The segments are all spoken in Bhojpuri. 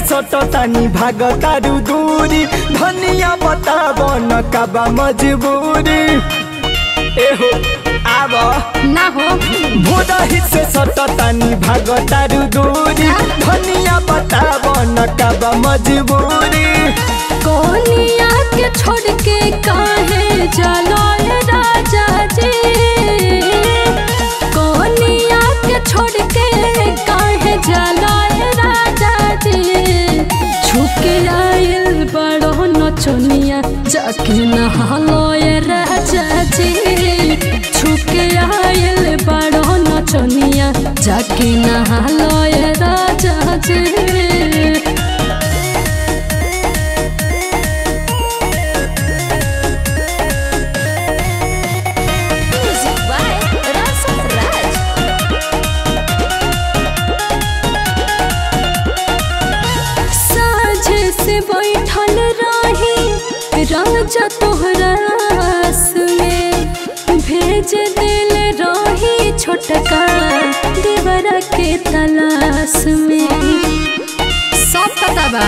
सटतानी भाग तारू दूरी धनिया बताब न काबा मजबूरी एहो आब ना हो भोरही से सटतानी भाग तारू दूरी धनिया बताब न काबा मजबूरी कोनिया के छोड़ के काहे चलो ये राजा जी कोनिया के छोड़ के काहे चलो ये राजा जी छुके आइल बड़ो नचनिया जाके नहालो ये राजा जी छुके आइल बड़ो नचनिया जाके नहालो ये राजा जी Music by Rasa Raj. साझे से बैठल रही राजा तोहरा आस में भेज दिल रही छोटका देवरा के तलाश में सब पता बा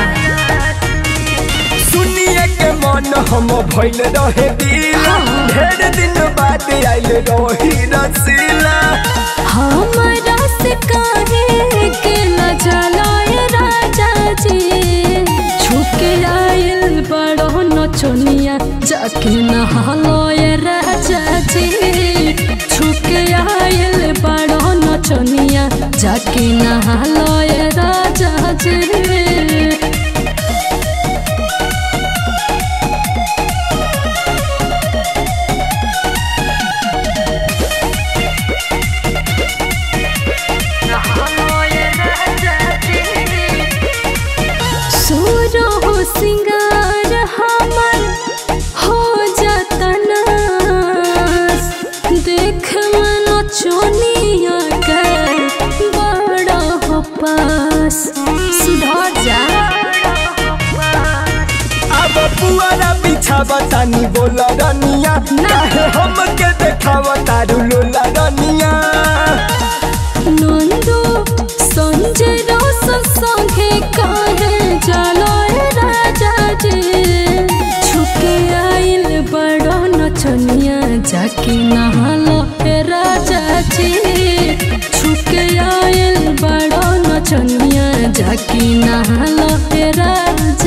सुनिए के मन हम भइल रहे दिला ढेर दिन बाद आइल रही रसीला हमारा से काहे के न जलाए राजा जी छुके आइल बड़ो नचनिया जाके नहालो ये राजा जी छुके आइल बड़ो नचनिया जाके नहालो ये राजा जी सूरो हो सिंगार हमर हो जतन देख मन चोनिया कर बड़ा हो पास सुधर जा अब पुआरा बिछावा तानी बोला रनिया काहे हमके देखावा तारू लोला रनिया नंदू संजय रोशन संगे काहे चलो रे राजा जी छुके आइल बड़ो नचनिया जाके नहालो हे राजा जी छुके आइल बड़ो नचनिया जाके नहालो हे राजा